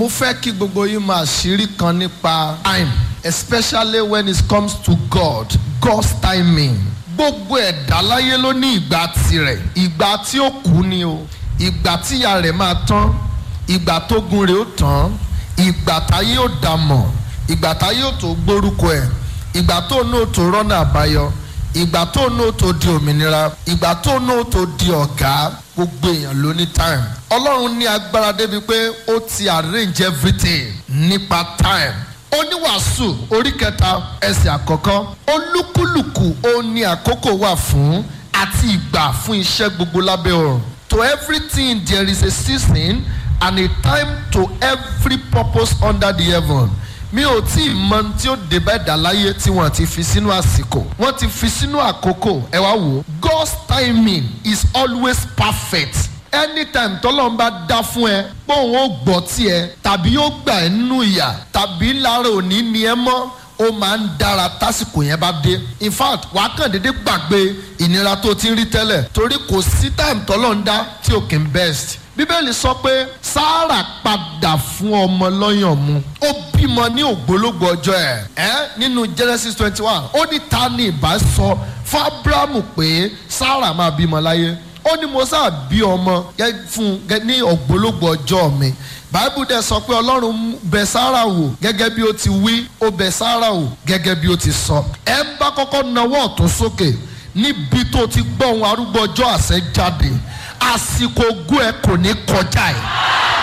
mo fẹ́ kí gbogbo yín máa ṣírí kan nípa time especially when it comes to God God's timing gbogbo ẹ̀dá láyé ló ní ìgbà tirẹ̀ ìgbà tí ó kú ni o ìgbà tíya rẹ̀ máa tán ìgbà tógun rẹ̀ ó tán ìgbà táyé ó dàmọ̀ ìgbà táyé ó tó gbórúkọ ẹ̀ ìgbà tó ní ó tó rọ́nà àbáyọ ìgbà tó ní ó tó di òmìnira ìgbà tó ní ó tó di ọ̀gá gbogbo èèyàn ló ní time ọlọ́run ní agbára débi pé ó ti arrange everything nípa time oníwàásù orí kẹta ẹsẹ̀ àkọ́kọ́ olúkúlùkù ó ní àkókò wà fún àti ìgbà fún iṣẹ́ gbogbo lábẹ́ ọ̀run to everything there is a season and a time to every purpose under the heaven mi ò tí ì mọ tí ó dé bẹ́ẹ̀ dà láyé tí wọ́n ti fi sínú àsìkò wọ́n ti fi sínú àkókò ẹ wá wò ó God's timing is always perfect anytime tọ́lọ́run bá dá fún ẹ pé òun ó gbọ́ tiẹ̀ tàbí ó gbà ẹ́ nínú ìyà tàbí lára òní ni ẹ mọ́ ó máa ń dára tásìkò yẹn bá dé in fact wàá kàn déédé gbàgbé ìnira tó ti ń rí tẹ́lẹ̀ torí kò sí time tọ́lọ́run dá tí ò kì í best bíbélì sọ pé sáárà padà fún ọmọ lọ́yàn mu ó bímọ ní ògbólógbò ọjọ́ ẹ̀ ẹ́ nínú genesis twenty one ó ní ta ni ìbá sọ fún abrahamu pé sáárà máa bímọ láyé ó ní mo sáà bí ọmọ fún ní ògbólógbò ọjọ́ mi báíbù dẹ̀ sọ pé ọlọ́run bẹ̀ sáárà wò gẹ́gẹ́ bí ó ti wí ó bẹ̀ sáárà wò gẹ́gẹ́ bí ó ti sọ ẹ ń bá kọ́kọ́ nawọ́ ọ̀tún sókè níbi tó ti gbọ́ ohun arúgbó ọjọ́ àṣẹ jáde àsìkò ogún ẹ kò ní kọjá ẹ.